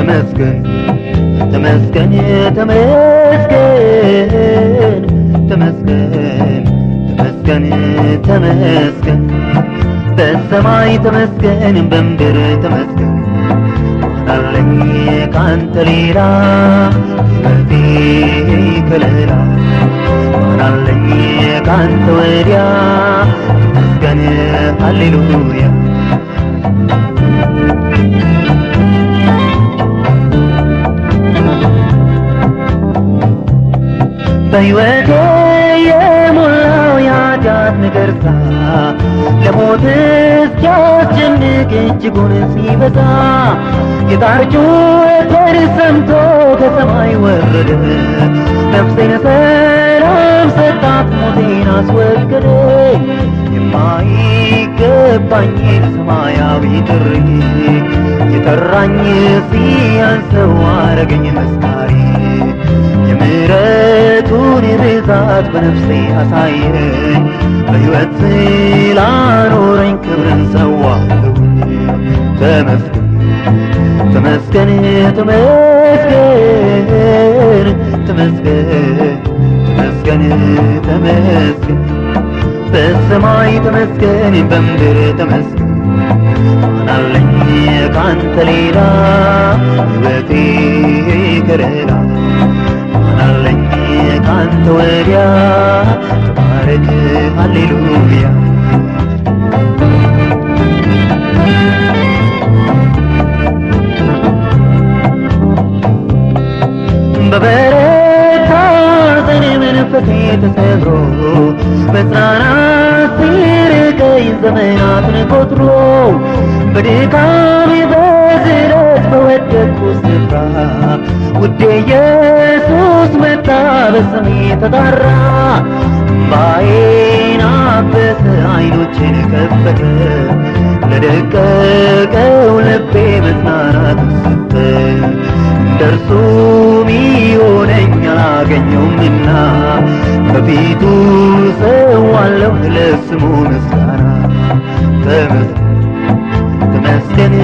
ተመስገን ተመስገን ተመስገን ተመስገን ተመስገን ተመስገን በሰማይ ተመስገን በምድር ተመስገን ማናለኝ ካንተ ሌላ ሕይወቴ ከለላ ማናለኝ ካንተ ወዲያ ተመስገን ሃሌሉያ በሕይወቴ የሞላው የኃጢአት ንገርሳ ለሞት እስኪያስጨንቅ እጅጉን ሲበዛ የጣር ጩኸቴን ሰምቶ ከሰማይ ወረደ ነፍሴን ሰላም ሰጣት ሞቴን አስወገደ የማይገባኝን ሰማያዊ ጥሪ የጠራኝ ሲያንሰው አረገኝ መስካሪ የምሕረቱን ብዛት በነፍሴ አሳየኝ በሕይወት ስላኖረኝ ክብርን ሰዋለሁ ተመስገን ተመስገን ተመስገን ተመስገን ተመስገን ተመስገን በሰማይ ተመስገን በምድር ተመስገን ማናለኝ ካንተ ሌላ ሕይወቴ ከለላ ማናለኝ ካንተ ወዲያ ተባረክ ሃሌሉያ በበረታ ዘኔ መንፈሴ ተሰብሮ መጽናናት ሲርቀኝ ዘመናትን ቆጥሮ በድካሜ በዝረት በወደቅኩ ስፍራ ውዴ ኢየሱስ መጣ በስሜ ተጣራ እምባዬን አበሰ አይኖቼን ከፈተ ለደቀቀው ልቤ መጽናናትን ሰጠ እንደርሱ ሚሆነኝ አላገኘውምና በፊቱ ሰዋለሁ ለስሙ ምስጋና ተመስገን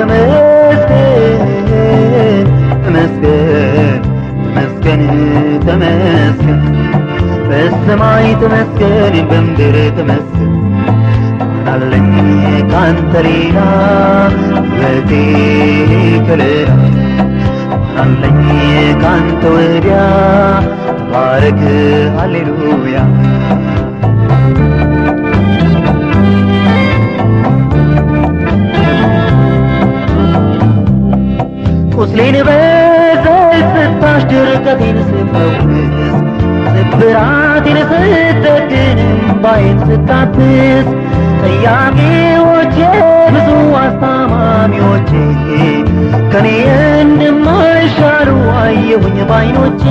ተመስገን ተመስገን ተመስገን ተመስገን በሰማይ ተመስገን በምድር ተመስገን ማናለኝ ካንተ ሌላ ሕይወቴ ከለላ ማናለኝ ካንተ ወዲያ ተባረክ ሃሌሉያ ቁስሌን በዘይት ስታሽ ድርቀቴን ስፈውስ ስብራቴን ስትጠግን እምባዬን ስታብስ ጠያቂዎቼ ብዙ አስታማሚዎቼ ከኔ እንደማይሻሉ አየሁኝ ባይኖቼ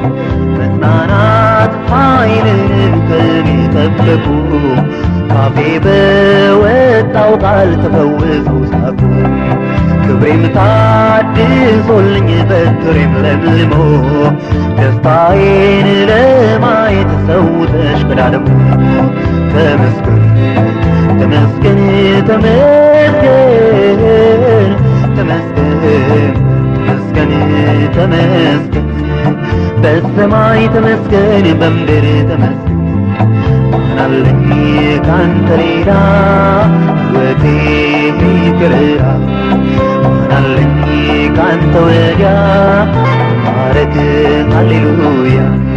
መጽናናት ኃይልን ከኔ ጠበቁ ካፌ በወጣው ቃል ተፈውሰው ሳቁ ክብሬም ታድሶልኝ በትሬም ለምልሞ ደስታዬን ለማየት ሰው ተሽቀዳድሞ ተመስገን ተመስገን ተመስገን ተመስገን ተመስገን ተመስገን በሰማይ ተመስገን በምድር ተመስገን ማናለኝ ካንተ ሌላ ሕይወቴ ከለላ ማናለኝ ካንተ ወዲያ ማረግ ሃሌሉያ